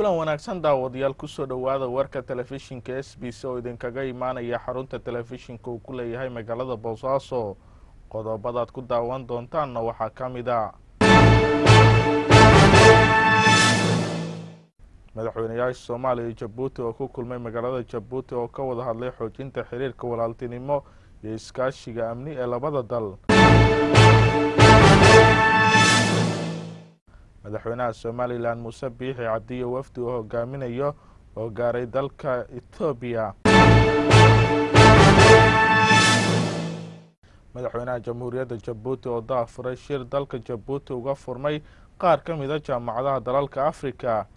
kulan wanaagsan daawadayaal kusoo dhowaada warka telefishinka s b c oo idinkaga imaanaya xarunta telefishinka uu ku leeyahay magaalada boosaaso qodobadaad ku daawan doontaanna waxaa ka mid a madaxweyneyaasha soomaaliya iyo jabuuti oo ku kulmay magaalada jabuuti oo ka wada hadlay xoojinta xiriirka walaaltinimo iyo iskaashiga amni ee labada dal madaxweynaha somalilan muuse biixi cabdiyo wafdi oo hogaaminayo oo gaaray dalka etoobiya madaxweynaha jamhuuriyadda jabuuti oo daafuray shir dalka jabuuti uga furmay qaar ka mida jaamacadaha dalalka afrika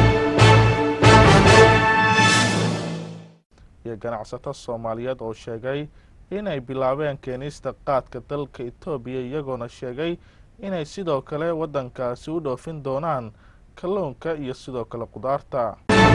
iyo ganacsato soomaaliyeed oo sheegay inay bilaabeen keenista qaadka dalka etoobiya iyagoona sheegay inay sidoo kale waddankaasi u dhoofin doonaan kalluunka iyo sidoo kale qudaarta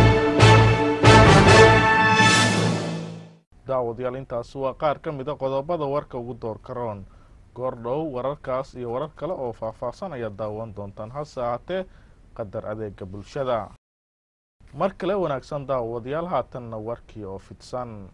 daawadayaal intaasi waa qaar ka mid a qodobada warka ugu door karoon goor dhow wararkaas iyo warar kale oo faahfaahsan ayaad daawan doontaan hase ahaatee qadar adeega bulshada mar kale wanaagsan daawadayaal haatanna warkii oo fidsan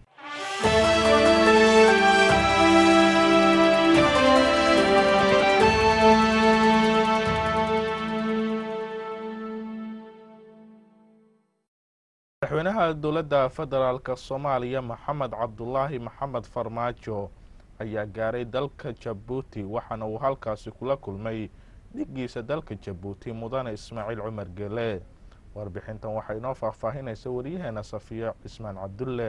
madaxweynaha dowladda federaalk soomaaliya maxamed cabdulaahi maxamed farmaajo ayaa gaaray dalka jabuuti waxaana uu halkaasi kula kulmay dhigiisa dalka jabuuti mudane ismaaciil cumar gele warbixintan waxaa inoo faahfaahinaysa wariyaheena safiyo cismaan cabdulle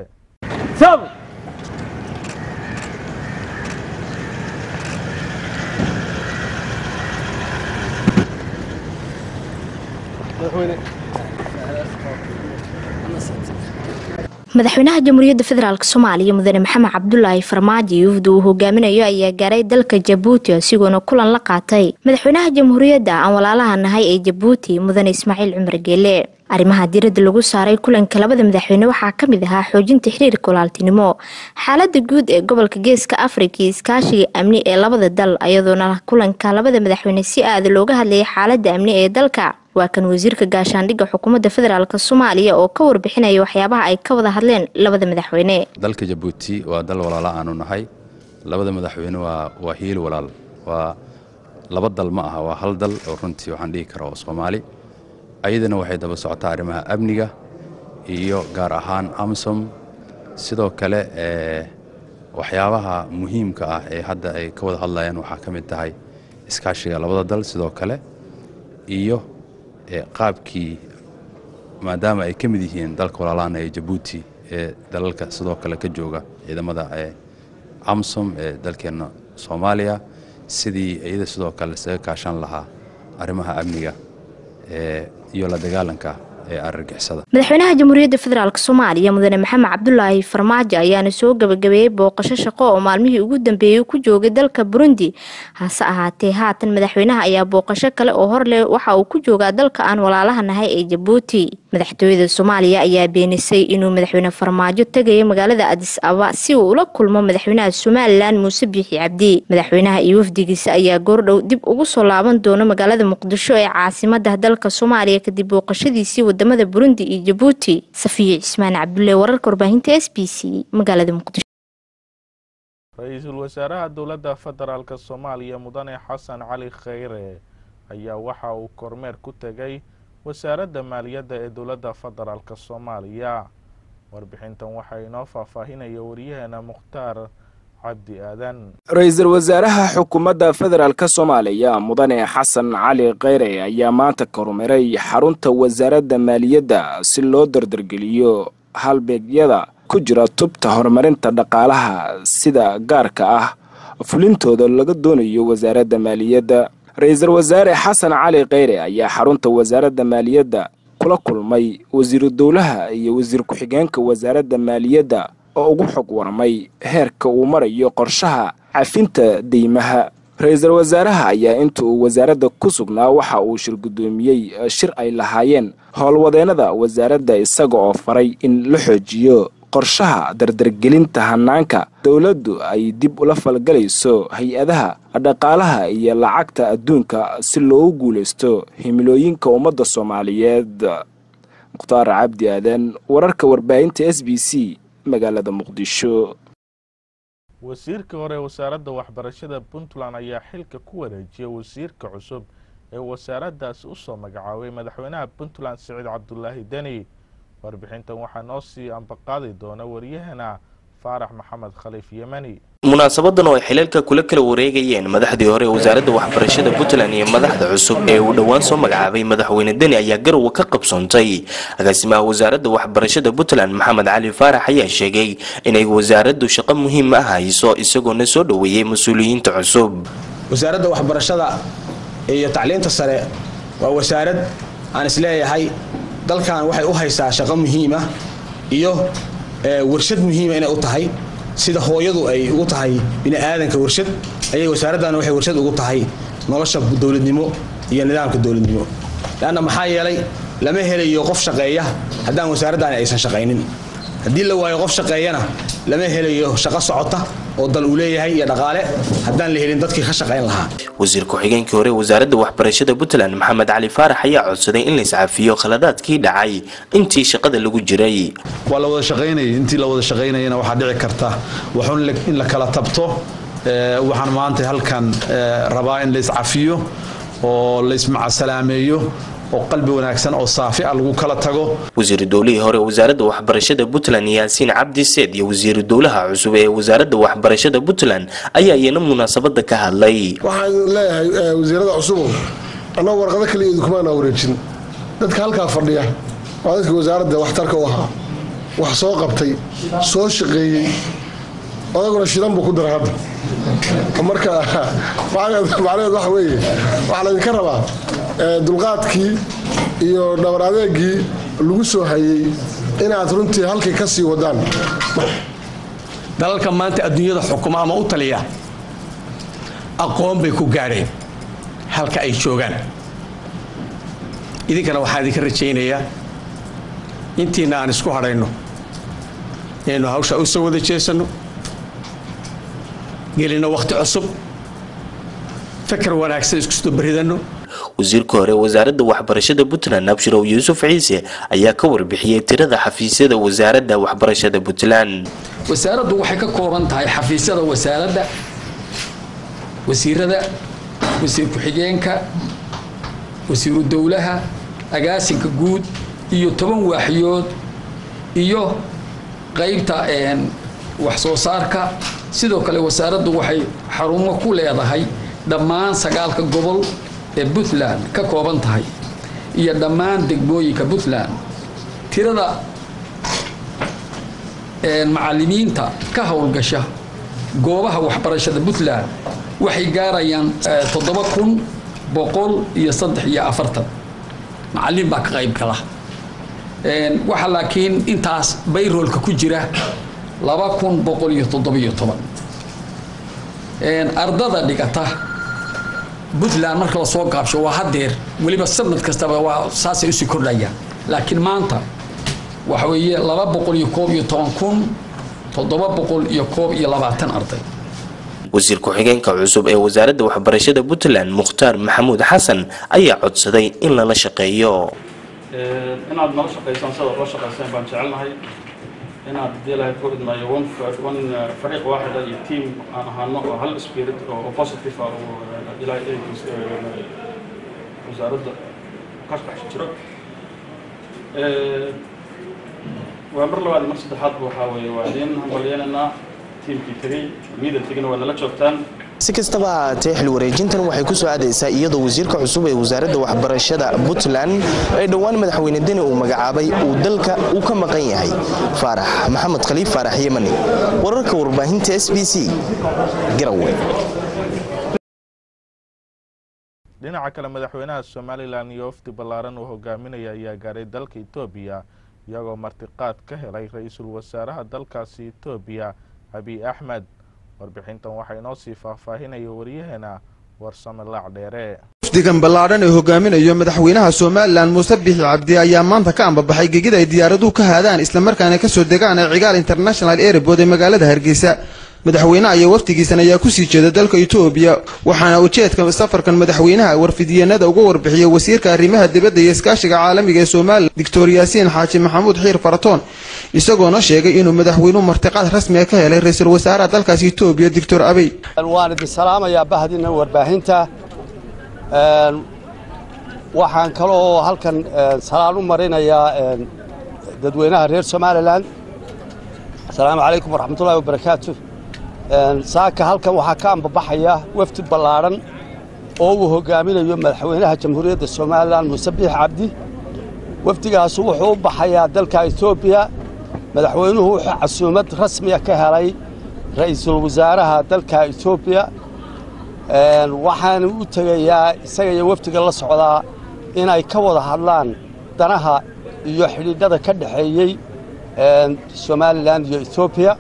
madaxweynaha jamhuuriyadda federaalk soomaaliya mudane maxamed cabdulaahi farmaajo wafdi uu hogaaminayo ayaa gaaray dalka jabuuti isagoona kulan la qaatay madaxweynaha jamhuuriyadda aan walaalaha nahay ee jabuuti mudane ismaaciil cumar geele arrimaha diradda lagu saaray kulanka labada madaxweyne waxaa ka mid ahaa xoojinta xiriirka walaaltinimo xaalada guud ee gobolka geeska afrika iyo iskaashiga amni ee labada dal iyadoona kulanka labada madaxweyne si aada looga hadlayay xaalada amni ee dalka waa kan wasiirka gaashaandhigga xukuumadda federaalk soomaaliya oo ka warbixinaya waxyaabaha ay ka wada hadleen labada madaxweyne dalka jabuuti waa dal walaala aanu nahay labada madaxweyne waa hiil walaal waa laba dal ma aha waa hal dal oo runtii waxaan dhihi kara oo soomaali ayadana waxay daba socotaa arrimaha amniga iyo gaar ahaan amsom sidoo kale waxyaabaha muhiimka ah ee hadda ay ka wada hadlayaan waxaa ka mid tahay iskaashiga labada dal sidoo kale iyo qaabkii maadaama ay ka mid yihiin dalka walaalaana ee jabuuti ee dalalka sidoo kale ka jooga ciidamada amsom ee dalkeenna soomaaliya sidii iyada sidoo kale isaga kaashan lahaa arrimaha amniga iyo la dagaalanka madaxweynaha jamhuuriyadda federaalk soomaaliya mudane maxamed cabdulaahi farmaajo ayaana soo gabagabeeyey booqasho shaqo oo maalmihii ugu dambeeyey ku joogay dalka burundi hase ahaatee haatan madaxweynaha ayaa booqasho kale oo hor leh waxa uu ku joogaa dalka aan walaalaha nahay ee jabuuti madaxtooyada soomaaliya ayaa beenisay inuu madaxweyne farmaajo tegaya magaalada adis aba si uu ula kulmo madaxweynaha somalilan muuse biixi cabdi madaxweynaha iyo wafdigiisa ayaa goordhow dib ugu soo laaban doona magaalada muqdisho ee caasimada dalka soomaaliya kadib booqashadiisii wadamada burundi iyo jabuuti safiyo cismaan cabdulle wararka warbaahinta s b c magaalada muqdisho ra-iisul wasaaraha dowladda federaalk soomaaliya mudane xasan cali khayre ayaa waxa uu kormeer ku tegay wasaaradda maaliyadda ee dowladda federaalk soomaaliya warbixintan waxaa inoo faahfaahinaya wariyaheena mukhtaar cabdi aadan ra-iisul wasaaraha xukuumadda federaalk soomaaliya mudane xasan cali kheyre ayaa maanta kormeeray xarunta wasaaradda maaliyadda si loo dardargeliyo halbeegyada ku jira tubta horumarinta dhaqaalaha sida gaarka ah fulintooda laga doonayo wasaaradda maaliyadda ra-iisul wasaare xasan cali kheyre ayaa xarunta wasaaradda maaliyadda kula kulmay wasiiru dowlaha iyo wasiir ku-xigeenka wasaaradda maaliyadda oo ugu xog warmay heerka uu marayo qorshaha cafinta deymaha ra-iisul wasaaraha ayaa inta uu wasaaradda ku sugnaa waxa uu shir guddoomiyey shir ay lahaayeen howlwadeennada wasaaradda isaga oo faray in la xoojiyo qorshaha dardargelinta hanaanka dowladdu ay dib ula falgalayso hay-adaha dhaqaalaha iyo lacagta adduunka si loogu guulaysto himilooyinka ummadda soomaaliyeed mukhtaar cabdi aadan wararka warbaahinta s b c magaalada muqdisho wasiirka hore ee wasaaradda waxbarashada puntland ayaa xilka ku wareejiyay wasiirka cusub ee wasaaraddaasi usoo magacaabay madaxweynaha puntland siciid cabdulaahi deni warbixintan waxaa noo sii ambaqaadi doona waryahana faarax maxamed khaliif yemani munaasabadan oo ay xilalka kula kala wareegayeen madaxdii hore ee wasaaradda waxbarashada puntland iyo madaxda cusub ee uu dhowaan soo magacaabay madaxweyne deni ayaa garowe ka qabsoontay agaasimaha wasaaradda waxbarashada puntland maxamed cali faarax ayaa sheegay inay wasaaraddu shaqo muhiim ah hayso isagoona soo dhoweeyey mas-uuliyiinta cusub wasaaradda waxbarashada iyo tacliinta sare waa wasaarad aan isleeyahay dalkan waxay u haysaa shaqo muhiima iyo warshad muhiima inay u tahay sida hooyadu ay ugu tahay biniaadanka warshad ayay wasaaraddan waxay warshad ugu tahay nolosha dowladnimo iyo nidaamka dowladnimo leanna maxaa yeelay lama helayo qof shaqeeya haddaan wasaaraddaani aysan shaqaynin haddii la waayo qof shaqeeyana lama helayo shaqo socota oo dal uu leeyahay iyo dhaqaale haddaan la helin dadkii ka shaqayn lahaa wasiir ku-xigeenkii hore wasaaradda waxbarashada puntland maxamed cali faarax ayaa codsaday in la iscafiyo khaladaadkii dhacay intii shaqada lagu jiray waa la wada shaqaynayay intii la wada shaqaynayana waxaa dhici karta waxun in la kala tabto waxaan maanta halkan rabaa in la iscafiyo oo la ismacasalaameeyo oo qalbi wanaagsan oo saafi ah lagu kala tago wasiiru dowlihii hore wasaaradda waxbarashada puntland yaasiin cabdi seed iyo wasiiru dowlaha cusub ee wasaaradda waxbarashada puntland ayaa iyana munaasabada ka hadlay waxaan leeyahay wasiirada cusubow annagu warqado kaliya idinkumaana wareejin dadka halkaa fadhiya waa dadka wasaaradda waxtarka u ahaa wax soo qabtay soo shaqeeyey odaguna shidan buu ku daray hadda marka macnaheed waxa weeye waxaa laydinka rabaa dulqaadkii iyo dhabar adeegii lagu soo hayey inaad runtii halkii ka sii wadaan dalalka maanta adduunyada xukuma ama u taliya aqoon bay ku gaadheen halka ay joogaan idinkana waxaan idinka rajaynayaa intiina aan isku hadhayno inaynu hawsha u soo wada jeesanno gelino wakhti cusub fakar wanaagsan isku soo baridanno wasiirka hore wasaaradda waxbarashada puntland abshirow yuusuf ciise ayaa ka warbixiyey tirada xafiisyada wasaaradda waxbarashada puntland wasaaraddu waxay ka kooban tahay xafiisyada wasaaradda wasiirada wasiir ku-xigeenka wasiiru dowlaha agaasinka guud iyo toban waaxyood iyo qaybta wax soo saarka sidoo kale wasaaraddu waxay xarumo ku leedahay dhammaan sagaalka gobol ee puntland ka kooban tahay iyo dhammaan degmooyinka puntland tirada macalimiinta ka howlgasha goobaha waxbarashada puntland waxay gaarayaan toddoba kun boqol iyo saddex iyo afartan macalin baa ka qayb gala waxaa laakiin intaas bayroolka ku jira laba kun boqol iyo toddobiyo toban ardada dhigata puntland marka lasoo gaabsho waa hadeer weliba sanad kastaba waa saasay usii kordhayaan laakiin maanta waxa weeye laba boqol iyo koob iyo toban kun toddoba boqol iyo koob iyo labaatan arday wasiir ku-xigeenka cusub ee wasaaradda waxbarashada puntland mukhtaar maxamuud xasan ayaa codsaday in lala shaqeeyo inaad nala shaqaysaan sidaad la shaqayseen baan jecelnahay inaad hadii ilahay ku idmaayo one fariiq waaxida iyo team aan ahaano oo hal spirit oo positive ah oo ilaahay wasaaradda ka dhex jiro waa mar labaad mar saddexaad waxaa weeye waa idiin hambalyeenaynaa tiimkii tegey miidan tegina waa nala joogtaan si kastaba ahaatee xil wareejintan waxay ku soo aadaysaa iyadoo wasiirka cusub ee wasaaradda waxbarashada puntland ee dhowaan madaxweyne deni uu magacaabay uu dalka uu ka maqan yahay faarax maxamed khaliif faarax yemani wararka warbaahinta s b c garowe dhinaca kale madaxweynaha somalilan iyo wafdi ballaaran uu hogaaminaya ayaa gaaray dalka etoobiya iyagoo martiqaad ka helay ra-iisul wasaaraha dalkaasi etoobiya abiy axmed warbixintan waxaa inoo sii faahfaahinaya waryaheena warsame laac dheere wafdigan ballaadhan ee hogaaminayo madaxweynaha somalilan muuse bixi cabdi ayaa maanta ka ambabaxay gegida ay diyaaraduhu ka haadaan islamarkaana kasoo degaan ee cigaal international airbood ee magaalada hargeysa madaxweynaha iyo wafdigiisan ayaa kusii jeeda dalka etoobiya waxaana ujeedka safarkan madaxweynaha warfidiyeenada uga warbixiyey wasiirka arrimaha dibadda iyo iskaashiga caalamiga ee somalilan doctor yaasiin xaaji maxamuud xiir faratoon isagoona sheegay inuu madaxweynuhu martiqaad rasmiga ka helay ra-iisul wasaaraha dalkaasi etoobiya doctor abey waan idin salaamayaa bahdina warbaahinta waxaan kaloo halkan salaan u marinayaa dadweynaha reer somalilan asalaamu calaykum waraxmatullahi wabarakaatu saaka halkan waxaa ka ambabaxaya wafdi ballaadhan oo uu hogaaminayo madaxweynaha jamhuuriyadda somalilan muuse biix cabdi wafdigaasu wuxuu u baxayaa dalka etoobiya madaxweynuhu wuxuu casuumad rasmiya ka helay ra'iisul wasaaraha dalka etoobiya waxaana u tegayaa isaga iyo wafdiga la socdaa inay ka wada hadlaan danaha iyo xidhiidhada ka dhexeeyey somalilan iyo etoobiya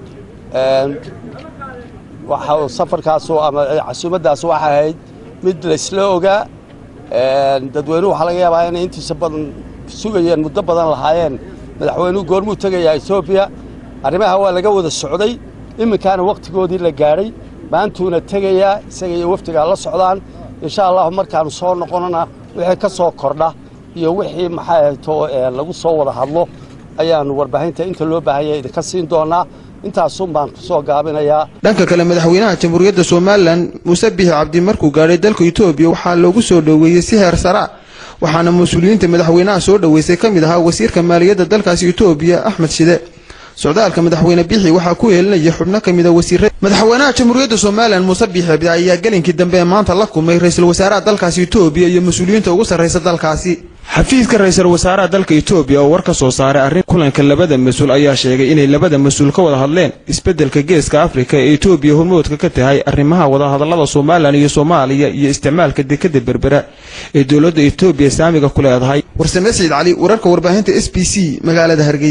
waxa safarkaasu ama casuumaddaas waxay ahayd mid laysla ogaa dadweynuhu waxaa laga yaabaa inay intiisa badan sugayeen muddo badan lahaayeen madaxweynuhu goormuu tegayaa etoobiya arrimaha waa laga wada socday iminkaana wakhtigoodii la gaadhay maantuuna tegayaa isaga iyo wafdigaa la socdaan insha allahu markaannu soo noqonana wixii ka soo kordha iyo wixii maxay ahayto lagu soo wada hadlo ayaannu warbaahinta inta loo baahanya idinka siin doonaa intaasun baan ku soo gaabinayaa dhanka kale madaxweynaha jamhuuriyadda somalilan muuse biixi cabdi markuu gaadhay dalka etoobiya waxaa loogu soo dhoweeyey si heer saraa waxaana mas-uuliyiinta madaxweynaha soo dhoweysay ka mid ahaa wasiirka maaliyadda dalkaasi etoobiya axmed shide socdaalka madaxweyne biixi waxaa ku heelinaya xubno ka mida wasiirada madaxweynaha jamhuuriyadda somalilan muuse biixi cabdi ayaa gelinkii dambe ee maanta la kulmay ra-iisul wasaaraha dalkaasi etoobiya iyo mas-uuliyiinta ugu sarraysa dalkaasi xafiiska ra-iisul wasaaraha dalka etoobiya oo war ka soo saaray arrin kulanka labada mas-uul ayaa sheegay inay labada mas-uul ka wada hadleen isbeddelka geeska afrika ee etoobiya hormoodka ka tahay arrimaha wadahadallada somalilan iyo soomaaliya iyo isticmaalka dekadda berbera ee dowladda etoobiya saamiga ku leedahay warsame siciid cali wararka warbaahinta s b c magaalada hargeysa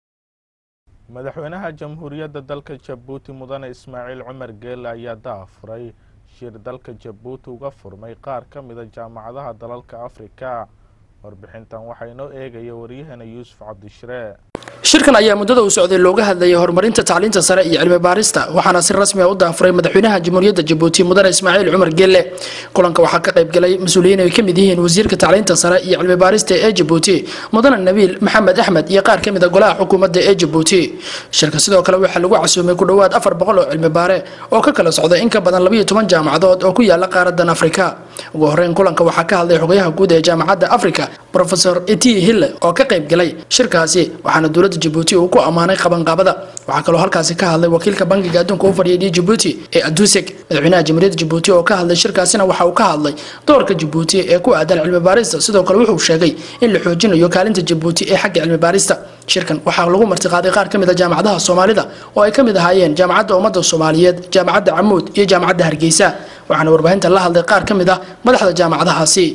madaxweynaha jamhuuriyadda dalka jabuuti mudane ismaaciil cumar geelle ayaa daafuray shir dalka jabuuti uga furmay qaar ka mida jaamacadaha dalalka afrika warbixintan waxaa inoo eegaya waryahana yuusuf cabdishree shirkan ayaa muddada uu socday looga hadlayay horumarinta tacliinta sare iyo cilmi baarista waxaana si rasmi ah u daafuray madaxweynaha jamhuuriyadda jabuuti mudane ismaaciil cumar geelle kulanka waxaa ka qayb galay mas-uuliyiin ay ka mid yihiin wasiirka tacliinta sare iyo cilmi baarista ee jabuuti mudane nabiil maxamed axmed iyo qaar ka mid a golaha xukuumadda ee jabuuti shirka sidoo kale waxaa lagu casuumay ku dhowaad afar boqol oo cilmi baare oo ka kala socda in ka badan labayo toban jaamacadood oo ku yaala qaaradan afrika ugu horeyn kulanka waxaa ka hadlay xogayaha guud ee jaamacadda afrika rofesor eti hille oo ka qayb galay shirkaasi waxaana dowladda jabuuti uu ku ammaanay qabanqaabada waxaa kaloo halkaasi ka hadlay wakiilka bankiga adduunka u fadhiyay jabuuti ee aduseg madaxweynaha jamhuuriyadda jabuuti oo ka hadlay shirkaasina waxa uu ka hadlay doorka jabuuti ee ku aadan cilmi baarista sidoo kale wuxuu sheegay in la xoojinayo kaalinta jabuuti ee xagga cilmi baarista shirkan waxaa lagu martiqaaday qaar ka mid a jaamacadaha soomaalida oo ay ka mid ahaayeen jaamacadda ummadda soomaaliyeed jaamacadda camuud iyo jaamacadda hargeysa waxaana warbaahinta la hadlay qaar ka mid ah madaxda jaamacadahaasi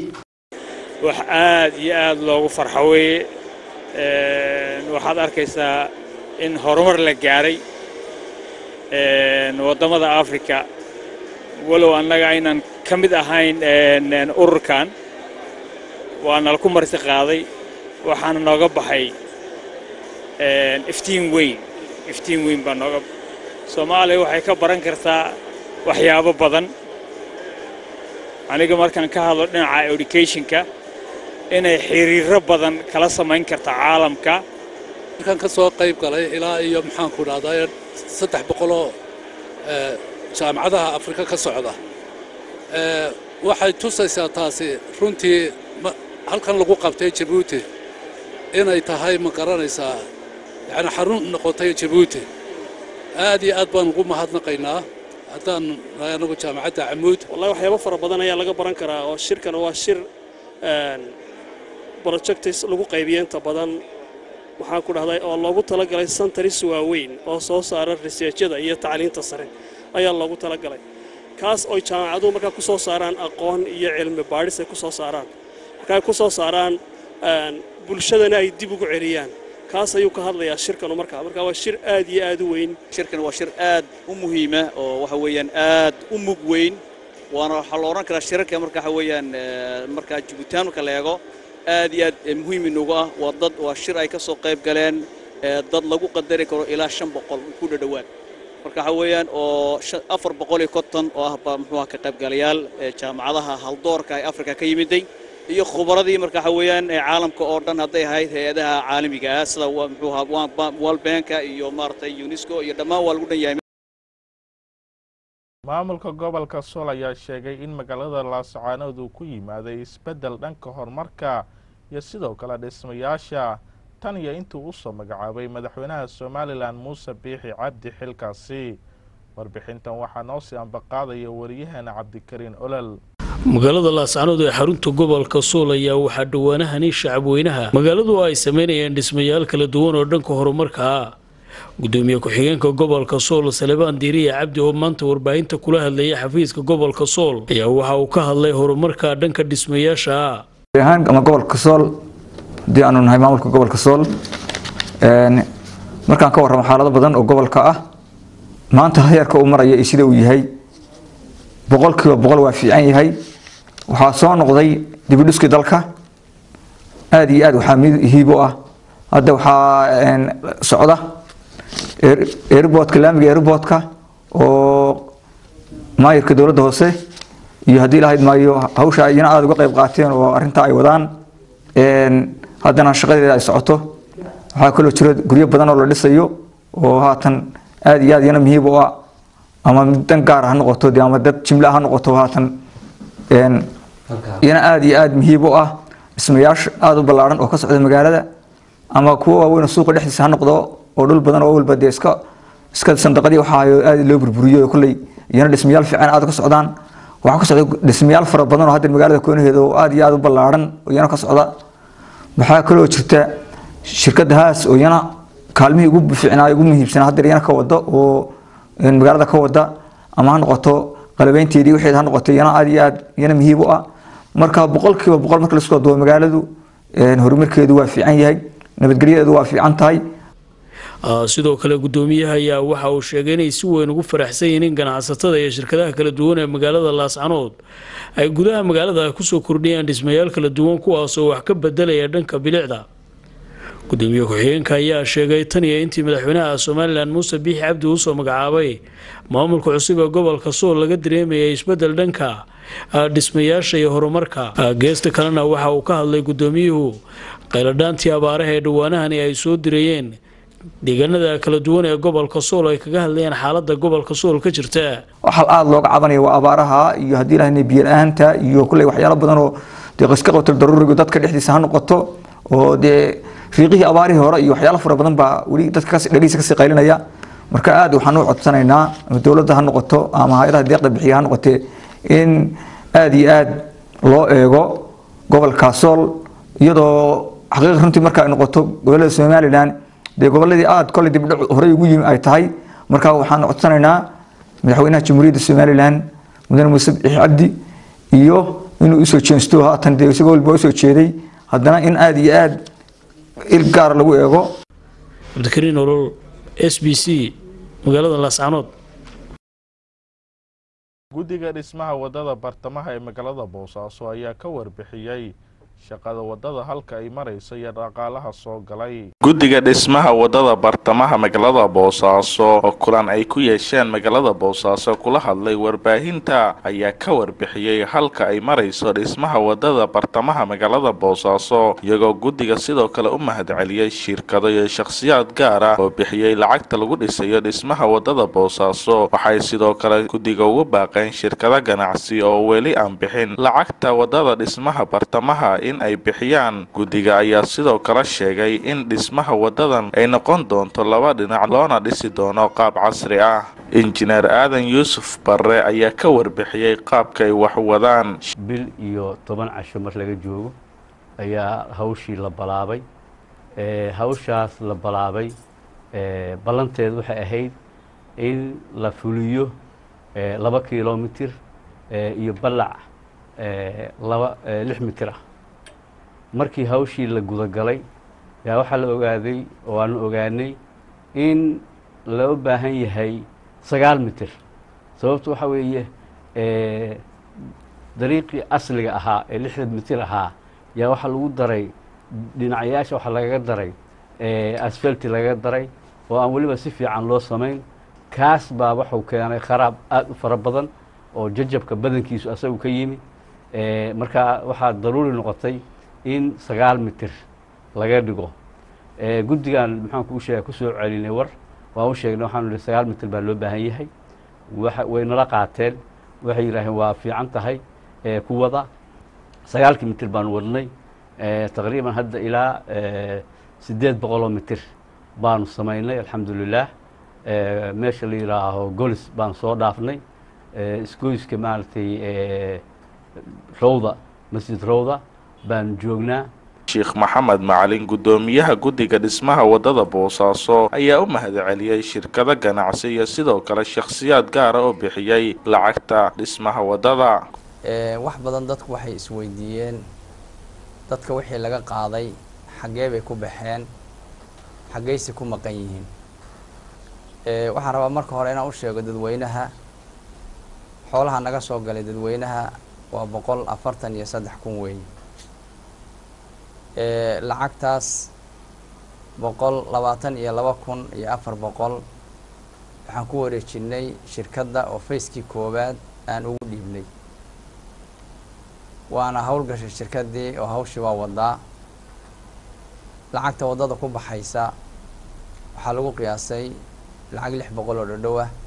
wax aad iyo aad loogu farxo weeye waxaad arkaysaa in horumar la gaaray waddamada afrika walow annaga aynan ka mid ahayn ururkan waa nala ku marti qaaday waxaana nooga baxay iftiin weyn iftiin weyn baa nooga soomaaliya waxay ka baran kartaa waxyaabo badan aniga markaan ka hadlo dhinaca educationka inay xiriiro badan kala samayn karta caalamka markaan ka soo qayb galay ilaa iyo maxaanku dhahdaa saddex boqoloo jaamacadaha afrika ka socda waxay tusaysaa taasi runtii halkan lagu qabtay jabuuti inay tahay ma garanaysaa yani xarun noqotay jabuuti aad iyo aad baan ugu mahadnaqaynaa haddaan nahay anagu jaamacadda camuud wallahi waxyaabo fara badan ayaa laga baran karaa oo shirkan waa shir projectis lagu qaybiyo inta badan waxaan ku dhahday oo loogu talagalay santaris waaweyn oo soo saara riseejyada iyo tacliinta sare ayaa loogu talagalay kaas oy jaamacaduhu markaa ku soo saaraan aqoon iyo cilmi baadhis ay ku soo saaraan markaa ku soo saaraan bulshadana ay dib ugu celiyaan kaas ayuu ka hadlayaa shirkanu markaa marka waa shir aad iyo aad u weyn shirkan waa shir aad u muhiima oo waxa weeyaan aad u mug weyn waana waxaa la odhan karaa shirarka marka waxa weeyaan markaa jibuutaan marka la eego aad iyo aad muhiim inoogu ah waa dad waa shir ay ka soo qayb galeen dad lagu qadari karo ilaa shan boqol ku dhadhowaad marka waxa weeyaan oo afar boqol iyo konton oo ah muxuu ka qaybgalayaal jaamacadaha haldoorka ee afrika ka yimiday iyo khubaradii marka waxa weeyaan caalamka oo dhan hadday ahayd hay-adaha caalamiga ah sida muxuu ahaa world banka iyo maaragtay unesco iyo dhammaan waa lagu dhan yahay maamulka gobolka sool ayaa sheegay in magaalada laascaanood uu ku yimaaday isbeddel dhanka horumarka iyo sidoo kale dhismayaasha tan iyo intuu usoo magacaabay madaxweynaha somalilan muuse biixi cabdi xilkaasi warbixintan waxaa noo sii ambaqaadaya wariyaheena cabdikariin olol magaalada laascaanood ee xarunta gobolka sool ayaa waxaa dhowaanahani shacabweynaha magaaladu ay sameynayeen dhismayaal kala duwan oo dhanka horumarka ah gudoomiye ku-xigeenka gobolka sool salebaan diiriya cabdi oo maanta warbaahinta kula hadlayay xafiiska gobolka sool ayaa waxa uu ka hadlay horumarka dhanka dhismayaasha ahaan ama gobolka sool haddii aanu nahay maamulka gobolka sool markaan ka warramo xaalado badan oo gobolka ah maanta heerka uu maraya iyo sida uu yahay boqolkiiba boqol waa fiican yahay waxaa soo noqday dibidhiskii dalka aada iyo aad waxaa hiib u ah hadda waxaa socda airboodka laamiga airboodka oo maayirka dowladda hoose iyo haddii lahayd maayo hawsha iyana aada uga qayb qaateen oo arrintaa ay wadaan haddana shaqadeeda ay socoto waxaa kaloo jira guryo badan oo la dhisayo oo haatan aada iyo aad iyana muhiib u ah ama dan gaar ha noqoto dee ama dad jimla ha noqoto haatan iyana aada iyo aada muhiib u ah dhismayaasha aada u ballaaran oo ka socda magaalada ama kuwa waaweyn oo suuqa dhexdiisa ha noqdo oo dhul badan oo walba dee iska iska sandaqadii waxaa aada loo burburiyo kolley iyana dhismayaal fiican aada ka socdaan waxaa ka socda dhismayaal fara badan oo hadda magaalada koonaheeda oo aada iyo aada u ballaaran oo iyana ka socda waxaa kaloo jirta shirkadda haas oo iyana kaalmihii ugu fiicnaa ugu muhiimsanaa hadda iyana ka wada oo magaalada ka wada ama ha noqoto qalabeynteedii waxeed ha noqoto iyana aada iyo aada iyana muhiim u ah marka boqolkiiba boqol marka laisku dubo magaaladu horumarkeedu waa fiican yahay nabadgelyadeedu waa fiican tahay sidoo kale gudoomiyaha ayaa waxa uu sheegay inay si weyn ugu faraxsan yihiin in ganacsatada iyo shirkadaha kala duwan ee magaalada laascanood ay gudaha magaalada kusoo kordhiyaan dhismayaal kala duwan kuwaasoo wax ka bedelaya dhanka bilicda gudoomiye ku-xigeenka ayaa sheegay tan iyo intii madaxweynaha somalilan muuse biixi cabdi uusoo magacaabay maamulka cusub ee gobolka sool laga dareemayay isbedel dhanka dhismayaasha iyo horumarka geesta kalena waxa uu ka hadlay gudoomiyuhu qayladhaantii abaaraha ee dhawaanahani ay soo dirayeen deegaanada kala duwan ee gobolka sool ay kaga hadlayeen xaalada gobolka sool ka jirta waxaa aada looga cabanaya waa abaaraha iyo haddii ilahay biyo la-aanta iyo kulley waxyaalo badan oo dee qiska qotal daruuriga dadka dhexdiisa ha noqoto oo dee riiqihii abaarihii hore iyo waxyaalo fara badan baa weli dadka dhegeysa kasii qaylinaya marka aada waxaan u codsanaynaa ama dowladda ha noqoto ama hay-adaha deeqda bixiya ha noqotee in aada iyo aada loo eego gobolka sool iyadoo xaqiiqa runtii marka ay noqoto gobolada somalilan dee goboladii aada kolley dibdhac horey ugu yimi ay tahay marka waxaan codsanaynaa madaxweynaha jamhuuriyadda somalilan mudane muuse biixi cabdi iyo inuu usoo jeensto haatan dee isagoo walba usoo jeeday haddana in aada iyo aada il gaara lagu eego cabdikariin olol s b c magaalada laascanood guddiga dhismaha waddada bartamaha ee magaalada boosaaso ayaa ka warbixiyey shaqada waddada halka ay marayso iyo dhaqaalaha soo galay guddiga dhismaha waddada bartamaha magaalada boosaaso oo kulan ay ku yeesheen magaalada boosaaso kula hadlay warbaahinta ayaa ka warbixiyey halka ay marayso dhismaha waddada bartamaha magaalada boosaaso iyagoo guddiga sidoo kale u mahadceliyey shirkado iyo shakhsiyaad gaar ah oo bixiyey lacagta lagu dhisayo dhismaha waddada boosaaso waxay sidoo kale guddiga ugu baaqeen shirkado ganacsi oo weli aan bixin lacagta waddada dhismaha bartamaha in ay bixiyaan guddiga ayaa sidoo kale sheegay in dhismaha waddadan ay noqon doonto laba dhinac loona dhisi doono qaab casri ah injineer aadan yuusuf barre ayaa ka warbixiyey qaabka ay wax wadaan bil iyo toban casho mar laga joogo ayaa hawshii la balaabay hawshaas la balaabay ballanteed waxay ahayd in la fuliyo laba kilomitir iyo ballac laba lix mitir ah markii hawshii la gudagalay yaa waxaa la ogaaday oo aanu ogaanay in loo baahan yahay sagaal mitir sababtu waxaa weeye dariiqii asliga ahaa ee lixdan mitir ahaa yaa waxaa lagu daray dhinacyaasha waxaa lagaga daray asfalti lagaga daray oo aan weliba si fiican loo samayn kaas baa wuxuu keenay kharaab aada u fara badan oo jajabka badankiisu asagu ka yimi marka waxaa daruuri noqotay in sagaal mitir laga dhigo guddigan maxaan kuu sheega kusoo celinay war waan u sheegnay waxaanu ihi sagaal mitir baa loo baahan yahay way nala qaateen waxay yidhaaheen waa fiican tahay ku wada sagaalkii mitir baanu wadnay taqriiban hadda ilaa siddeed boqoloo mitir baanu samaynay alxamdulilaah meesha la yidhaaho golis baanu soo dhaafnay isgoyska maaragtay rowda masjid rowda baanu joognaa sheekh maxamed macalin guddoomiyaha guddiga dhismaha waddada boosaaso ayaa u mahadceliyey shirkado ganacsi iyo sidoo kale shakhsiyaad gaara oo bixiyey lacagta dhismaha waddada wax badan dadku waxay isweydiiyeen dadka wixii laga qaaday xaggee bay ku baxeen xaggeyse ku maqan yihiin waxaan rabaa marka hore inaan u sheego dadweynaha xoolaha naga soo galay dadweynaha waa boqol afartan iyo saddex kun weeye lacagtaas boqol labaatan iyo laba kun iyo afar boqol waxaan ku wareejinay shirkadda oo fayskii koowaad aan ugu dhiibnay waana howlgashay shirkaddii oo hawshii waa wadaa lacagta waddada ku baxaysa waxaa lagu qiyaasay lacag lix boqol oo dhodhow ah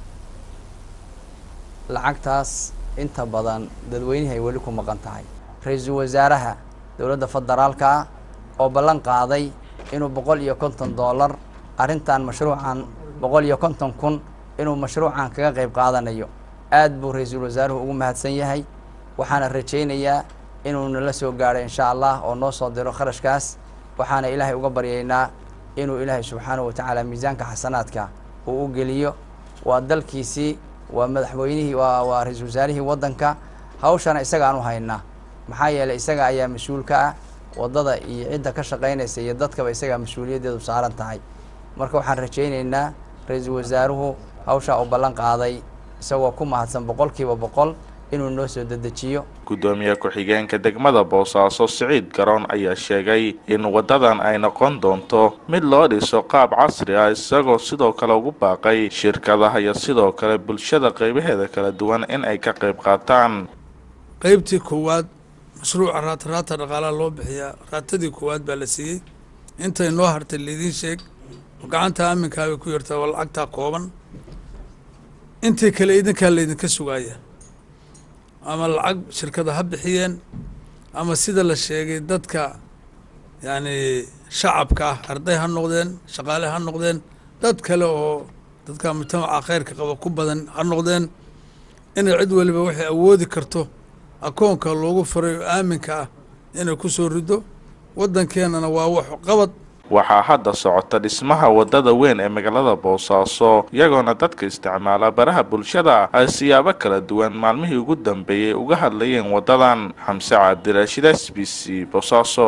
lacagtaas inta badan dadweynihii ay weli ku maqan tahay ra-iisul wasaaraha dowladda federaalka ah oo ballan qaaday inuu boqol iyo konton dollar arrintan mashruucan boqol iyo konton kun inuu mashruucan kaga qayb qaadanayo aad buu ra-iisul wasaaruhu ugu mahadsan yahay waxaana rajaynayaa inuu nala soo gaadho insha allah oo noo soo diro kharashkaas waxaana ilaahay uga baryaynaa inuu ilaahay subxaanahu watacaala miisaanka xasanaadka uu u geliyo waa dalkiisii waa madaxweynihii waa waa ra-iisul wasaarihii waddanka hawshana isagaan u haynaa maxaa yeelay isaga ayaa mas-uulka ah waddada iyo cidda ka shaqaynaysa iyo dadkaba isagaa mas-uuliyaddeedu saaran tahay marka waxaan rajaynaynaa ra-iisul wasaaruhu hawshaa uu ballan qaaday isagoo ku mahadsan boqolkiiba boqol inuu noo soo dedejiyo guddoomiye ku-xigeenka degmada boosaaso siciid garoon ayaa sheegay in waddadan ay noqon doonto mid loo dhiso qaab casri ah isagoo sidoo kale ugu baaqay shirkadaha iyo sidoo kale bulshada qaybaheeda kala duwan in ay ka qayb qaataan qaybtii koowaad mashruuca raata raata dhaqaalaha loo bixiyaa raatadii koowaad baa la siiyey intay noo hartay laidiin sheeg oo gacanta aaminkaa bay ku yartaa waa lacagtaa kooban intii kale idinkaa laydinka sugaaya ama lacag shirkada ha bixiyeen ama sida la sheegay dadka yacni shacabka ah arday ha noqdeen shaqaale ha noqdeen dad kale oo dadka mujtamaca khayrka qaba ku badan ha noqdeen inay cid waliba waxay awoodi karto akoonka loogu furay oo aaminka ah inay ku soo rido waddankeenana waa wax qabad waxaa hadda socota dhismaha waddada weyn ee magaalada boosaaso iyagoona dadka isticmaala baraha bulshada ay siyaabo kala duwan maalmihii ugu dambeeyey uga hadlayeen waddadan xamse cabdirashiid s b c boosaaso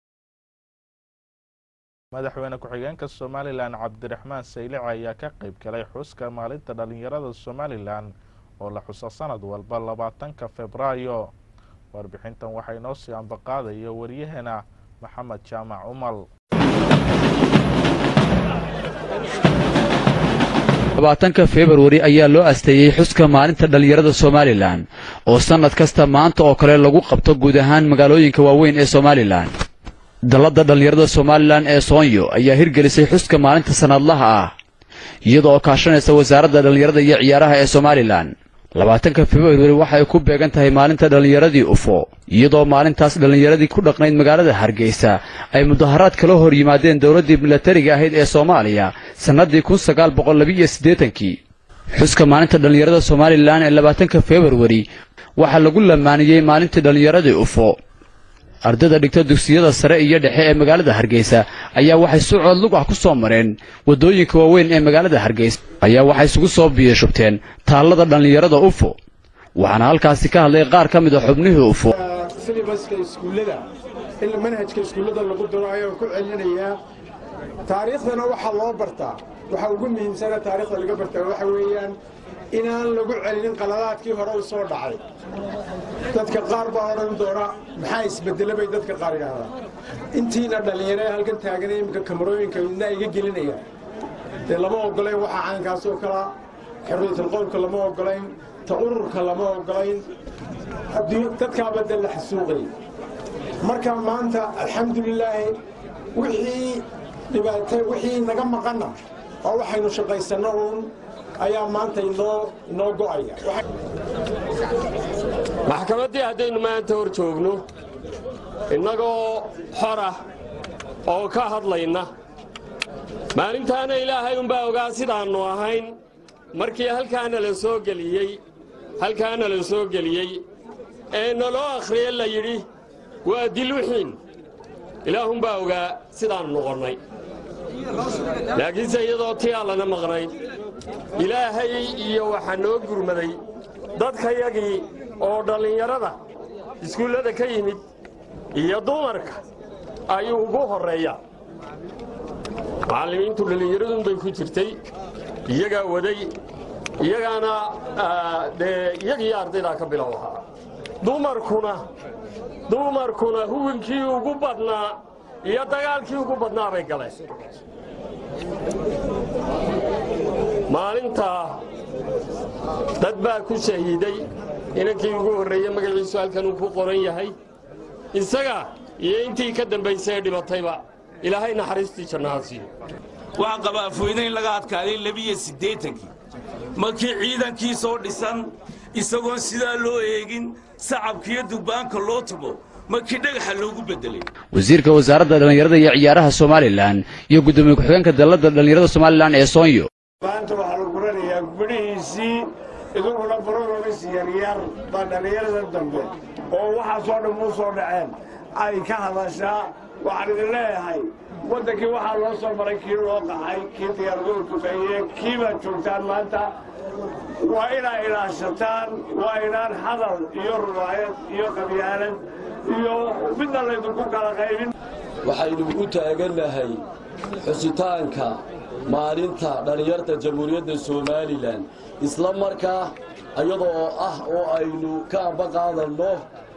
madaxweyne ku-xigeenka somalilan cabdiraxmaan saylici ayaa ka qayb galay xuska maalinta dhallinyarada somalilan oo la xuso sanad walba labaatanka febraayo warbixintan waxaa inoo sii ambaqaadaya waryaheena maxamed jaamac umal labaatanka februari ayaa loo asteeyey xuska maalinta dhallinyarada somalilan oo sannad kasta maanta oo kale lagu qabto guud ahaan magaalooyinka waaweyn ee somalilan dalladda dhallinyarada somalilan ee soonyo ayaa hirgelisay xuska maalinta sannadlaha ah iyada oo kaashanaysa wasaaradda dhallinyarada iyo ciyaaraha ee somalilan labaatanka februari waxa ay ku beegan tahay maalinta dhallinyaradii ufo iyadoo maalintaas dhallinyaradii ku dhaqnayd magaalada hargeysa ay mudaharaad kala hor yimaadeen dowladdii milatariga ahayd ee soomaaliya sannaddii kun sagaal boqol labiiyo siddeetankii xuska maalinta dhallinyarada somalilan ee labaatanka februari waxaa lagu lamaaniyey maalintii dhallinyaradii ufo ardayda dhigta dugsiyada sare iyo dhexe ee magaalada hargeysa ayaa waxay si cood lug ah ku soo mareen waddooyinka waaweyn ee magaalada hargeysa ayaa waxay isugu soo biyashubteen taallada dhallinyarada ufo waxaana halkaasi ka hadlay qaar ka mid a xubnihii ufo silibaska iskuullada in manhajka iskuullada lagu daro ayaan ku celinayaa taariikhdana waxaa loo bartaa waxaa ugu muhiimsana taariikhda laga bartaa waxa weeyaan inaan lagu celinin qaladaadkii hore u soo dhacay dadka qaar baa odhan doona maxaa isbedela bay dadka qaar yidhaahdaan intiina dhallinyaro ee halkan taagan iminka kamarooyinka midna iga gelinaya dee lama ogolay waxaa caynkaas oo kalaa xorriyatul qowlka lama ogolayn ta ururka lama ogolayn dadkaaba de la xasuuqay marka maanta alxamdulilaahi wixii dhibaata wixii naga maqanna oo waxaynu shaqaysanno uun ayaa maanta inoo inoo go'aya maxkamaddii haddaynu maanta hor joogno innagoo xor ah oo ka hadlayna maalintaana ilaahay unbaa ogaa sidaannu ahayn markii halkaana la soo geliyey halkaana la soo geliyey ee naloo akhriye la yidhi waa dilwixiin ilaahunbaa ogaa sidaannu noqonnay laakiinse iyadoo tii allana maqnayd ilaahay iyo waxaa noo gurmaday dadkayagii oo dhallinyarada iskuullada ka yimid iyo dumarka ayuu ugu horreeyaa macallimiintu dhallinyaradunbay ku jirtay iyagaa waday iyagaana dee iyagii ardaydaa ka bilow ahaa dumarkuna dumarkuna huwinkii ugu badnaa iyo dagaalkii ugu badnaa bay galeen maalintaa dad baa ku shahiiday inankii ugu horreeye magaciisu halkan uu ku qoran yahay isaga iyo intii ka dambaysay ee dhibatayba ilaahay naxariistii jannaha siiyo waxaan qabaa afweyne in laga adkaaday labiyo siddeetankii markii ciidankii soo dhisan isagoon sidaa loo eegin sacabkiiyo durbaanka loo tumo markii dhagaxa loogu beddelay wasiirka wasaaradda dhallinyarada iyo ciyaaraha somalilan iyo guddoomiye ku-xigeenka dalladda dhallinyarada somalilan ee soonyo maanta waxaa lagu guranayaa gubadhihiisii iduguna baronomis yaryar baa dhallinyarada dambe oo waxaasoo dhan muu soo dhaceen ay ka hadashaa waxaan idin leeyahay waddankii waxaa loo soo maray kii loo qaxay kii diyaargadu tuqeeyeen kii baad joogtaan maanta waa inaa ilaashataan waa inaan hadal iyo rubaayad iyo qabyaalad iyo midna laydinku kala qaybin waxaynu u taagannahay xusitaanka maalinta dhallinyarta jamhuuriyadda somalilan isla markaa iyadoo ah oo aynu ka amba qaadanno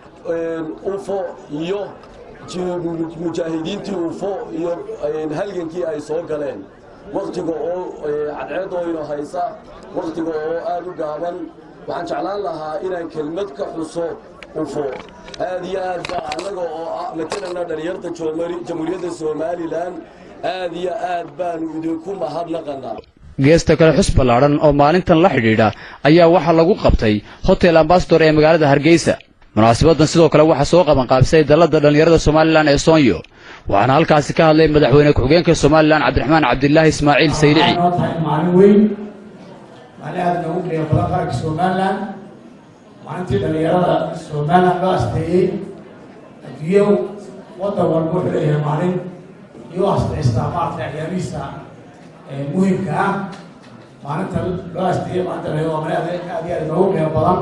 ufo iyo mujaahidiintii ufo iyo halgankii ay soo galeen wakhtiga oo cadceeddooyna haysa wakhtiga oo aad u gaaban waxaan jeclaan lahaa inaan kelmad ka xuso ufo aad iyo aad baa annaga oo ah matalana dhallinyarta jamhuuriyadda somalilan aad iyo aad baanu idinku mahadnaqannaa geesta kale xus ballaadhan oo maalintan la xidhiidha ayaa waxaa lagu qabtay hotel ambasador ee magaalada hargeysa munaasabaddan sidoo kale waxaa soo qabanqaabisay dalladda dhallinyarada somalilan ee soonyo waxaana halkaasi ka hadlay madaxweyne ku-xigeenka somalilan cabdiraxmaan cabdilaahi ismaaciil saylici noo tahay maalin weyn maalin aad noogu dhiga badan qaranka somalilan maalintii dhallinyarada somalilan loo asteeyey adduunyo waddan walba wuxuu leeyahay maalin iyo astaystaa maaragtay ciyaarihiisa muhimka ah maalinta loo asteeyey maalinta dhallinyarada waa maalin aad aad iyo aad noogu dhiga badan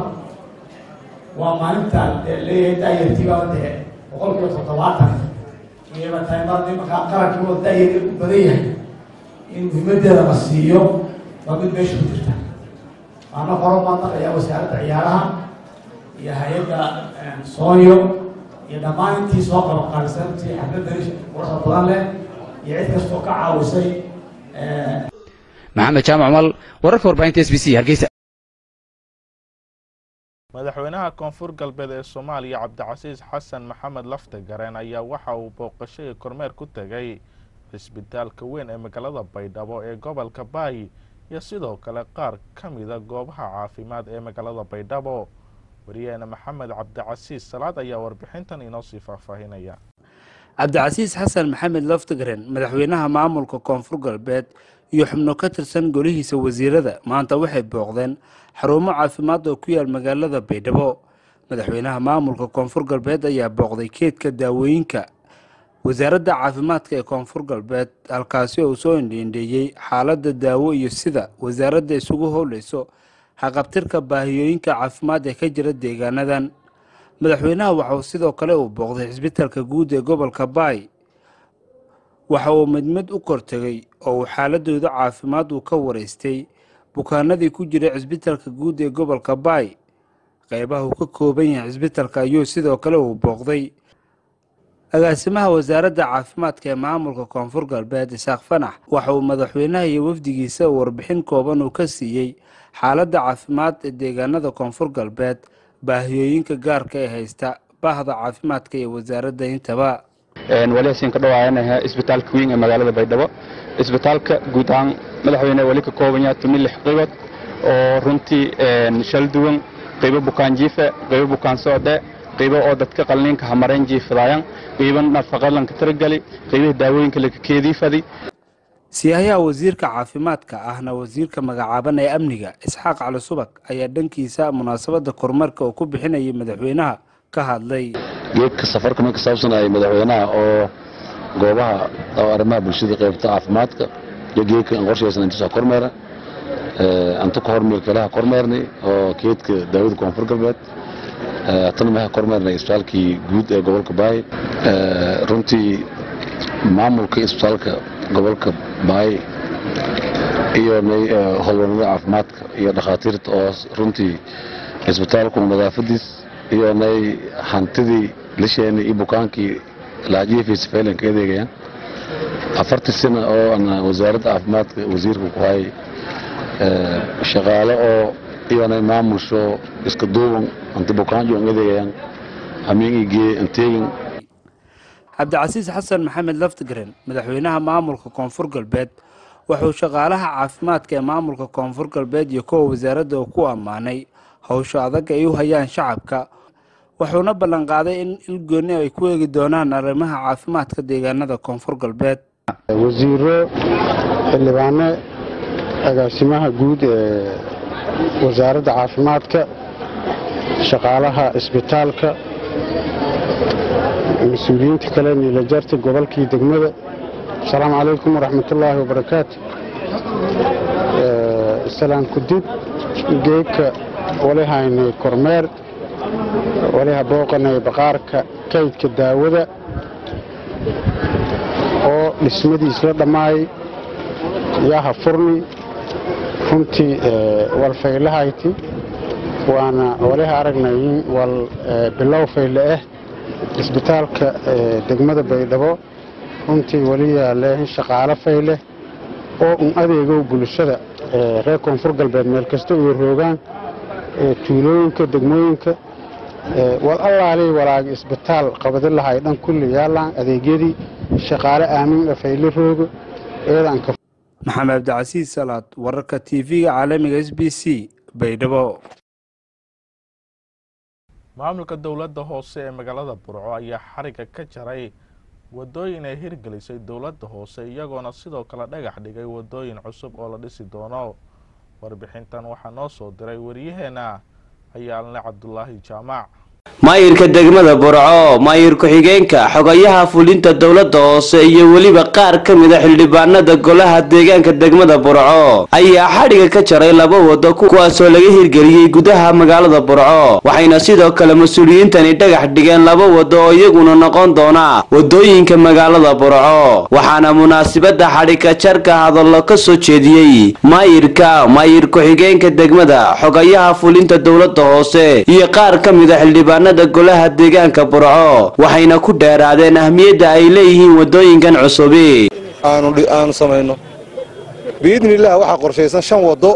waa maalinta leeyahay daayartiibaa dee boqol kiiba toddobaatan iyaba tahay mar nimankaa qarankii oo daayar u badan yahay in muhiimaddeeda la siiyo waa mid meesha ku jirta waana horo maadnaqayaa wasaaradda ciyaaraha iyo hay-adda soonyo iyo dhammaan intii soo qabanqaabisay intii xafladani quruxda badan leh iyo cid kastoo ka caawisay maxamed jaamac mal wararka warbaahinta s b c hargeysa madaxweynaha koonfur galbeed ee soomaaliya cabdicasiis xasan maxamed lafte gareen ayaa waxa uu booqasho iyo kormeer ku tegay cisbitaalka weyn ee magaalada baydhabo ee gobolka baayi iyo sidoo kale qaar ka mida goobaha caafimaad ee magaalada baydhabo wariyaheena maxamed cabdicasiis salaad ayaa warbixintan inoo sii faahfaahinaya cabdicasiis xasan maxamed loftgren madaxweynaha maamulka koonfur galbeed iyo xubno ka tirsan golihiisa wasiirada maanta waxay booqdeen xarumo caafimaad oo ku yaal magaalada baydhabo madaxweynaha maamulka koonfur galbeed ayaa booqday keedka daawooyinka wasaaradda caafimaadka ee koonfur galbeed halkaasi oo soo indhiindheeyey xaaladda daawo iyo sida wasaaradda isugu howleyso haqabtirka baahiyooyinka caafimaad ee ka jira deegaanadan madaxweynaha waxauu sidoo kale uu booqday cisbitaalka guud ee gobolka baay waxa uu mid mid u kortegay oo uu xaaladooda caafimaad uu ka wareystay bukaanadii ku jiray cisbitaalka guud ee gobolka baay qeybaha uu ka kooban yahay cisbitaalka ayuu sidoo kale uu booqday agaasimaha wasaaradda caafimaadka ee maamulka koonfur galbeed isaaq fanax waxa uu madaxweynaha iyo wafdigiisa warbixin kooban uu ka siiyey xaaladda caafimaad ee deegaanada koonfur galbeed baahiyooyinka gaarka ee haysta bahda caafimaadka iyo wasaaradda intaba wali hasiin ka dhawaayanaha isbitaalka weyn ee magaalada baydhabo isbitaalka guud ahaan madaxweyne wali ka kooban yahay tumi lix qaybood oo runtii shal duwan qaybo bukaan jiife qaybo bukaan socde qaybo oo dadka qalliinka hamarayn jiifadaayaan qaybo nafaqalanka tiragali qaybaha daawooyinka laka keediifadi siyaayaha wasiirka caafimaadka ahna wasiirka magacaaban ee amniga isxaaq cali subag ayaa dhankiisa munaasabadda kormarka uu ku bixinayay madaxweynaha ka hadlay geedka safarka ma ka saabsanaya madaxweynaha oo goobaha oo arrimaha bulshada qaybta caafimaadka iyo geedka aan qorshaysan intuusaa kormeera antu ka hormeel kalaha kormeernay oo geedka daawada koonfur galbeed hatana maha kormeernay isbitaalkii guud ee gobolka baay runtii maamulka isbitaalka gobolka baay iyo howlwaranada caafimaadka iyo dhakhaatiirta oo runtii isbitaalku nadaafadiis iyo nay hantidii lisheenii iyo bukaankii laajiifiisa faylan ka adeegayaan afartii sano oo ana wasaaradda caafimaadka wasiirka ku hayay shaqaale oo iyonay maamusho iska duuban anti bukaanjo an adeegayaan hamiin igee anteegin cabdicasiis xasan maxamed laftgren madaxweynaha maamulka koonfur galbeed wuxuu shaqaalaha caafimaadka ee maamulka koonfur galbeed iyo kuwa wasaaradda uu ku ammaanay howsha adag ay u hayaan shacabka wuxuuna ballanqaaday in ilgoonni ay ku eegi doonaan arrimaha caafimaadka deegaanada koonfur galbeed wasiiro xildhibaano agaasimaha guud ee wasaaradda caafimaadka shaqaalaha isbitaalka mas-uuliyiinta kale niilajarta gobolkii degmada asalaamu calaykum waraxmatullaahi wabarakaatu salaan kudib geedka wali haynay kormeer waliha booqanay baqaarka kaydka daawada oo dhismadiis la dhammaayay yaha furni runtii walfaylahayti waana waliha aragnay in wal bilow fayle ah isbitaalka degmada baydhabo runtii weli yaale in shaqaalo fayle oo un adeegow bulshada reer koonfur galbeed meel kasta iyo roogaan tuulooyinka degmooyinka wal allaalii walaagi isbitaal qabadi lahay dhan kulli yaalaan adeegyadii shaqaale aamin ah fayle rooga eedanka maxamed cabdicasiis salaad wararka t v-ga caalamiga s b c baydhabo maamulka dowladda hoose ee magaalada burco ayaa xariga ka jaray wadooyin ay hirgelisay dowladda hoose iyagoona sidoo kale dhagax dhigay wadooyin cusub oo la dhisi doono warbixintan waxaa noo soo diray waryaheena ayaalne cabdulaahi jaamac maayirka degmada burco maayir ku-xigeenka xogayaha fulinta dowladda hoose iyo weliba qaar ka mida xildhibaanada golaha deegaanka degmada burco ayaa xadhiga ka jaray laba wado kuwaasoo laga hirgeliyey gudaha magaalada burco waxayna sidoo kale mas-uuliyiintani dhagax dhigeen laba wado oo iyaguna noqon doona wadooyinka magaalada burco waxaana munaasibada xadhiga jarka hadallo ka soo jeediyey maayirka maayir ku-xigeenka degmada xogayaha fulinta dowladda hoose iyo qaar ka mida xildhibaan golaha deegaanka burco waxayna ku dheeraadeen ahmiyadda ay leeyihiin wadooyinkan cusubi aanu samayno biidni illaah waxaa qorshaysan shan waddo